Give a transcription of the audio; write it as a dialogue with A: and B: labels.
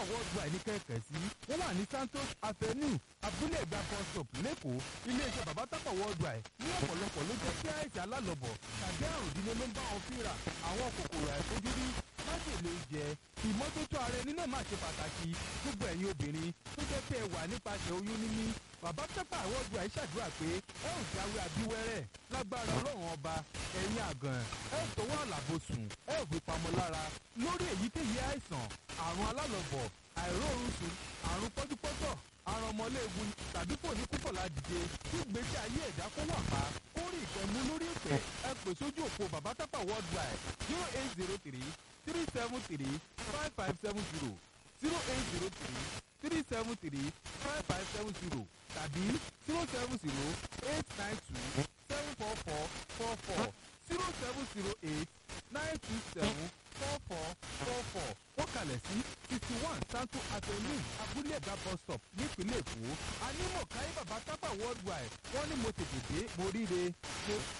A: worldwide ní kẹ̀kẹ́ sí wọ́n wà ní santos avenue abúlé ẹ̀gbá bus stop lẹ́kọ̀ọ́ iléeṣẹ́ bàbá tápà worldwide ní ọ̀pọ̀lọpọ̀ ló jẹ́ kí àìsàn alálọ̀bọ̀ tàbí àrùn ìdílé ló ń bá wọn fínra àwọn kòkòrò àìfojúrí májèlé oúnjẹ ìmọ́tótó ara ẹni náà máa ṣe pàtàkì gbogbo ẹ̀yin obìnrin tó jẹ́ pé ẹ wà nípasẹ̀ oyún níní bàbá tápà worldwide ṣàdúrà pé ẹ ò jáwé abíwẹ́rẹ́ lágbára ọlọ́run ọba ẹ̀yin àgàn ẹ ò tọwọ́ àlàbò sùn ẹ ò fi pamọ́ lára lórí èyíkéyìí àìsàn àrùn alálọ̀bọ̀ àìróorun sùn àrùn pọ́júpọ́tọ̀ àrùn ọmọléegun tàbí kò ní kúkọ̀ ládìde kí gbèsè ayé ẹ̀dá kó wà pa kó rí ìpẹ́mú lórí ìpẹ́ ẹ pè sójú òpó bàbá tápà worldwide zero eight zero three three seven three five five seven zero zero eight zero three three seven three five five seven zero tàbí zero seven zero eight nine two seven four four four four zero seven zero eight nine two seven four four four four ó kalẹ̀ sí sixty one santo avenue abúlé ẹ̀dá bus stop nípínlẹ̀ èkó anímọ̀ káyé bàbá tápà worldwide wọ́n ní mo tètè dé mo ríre mo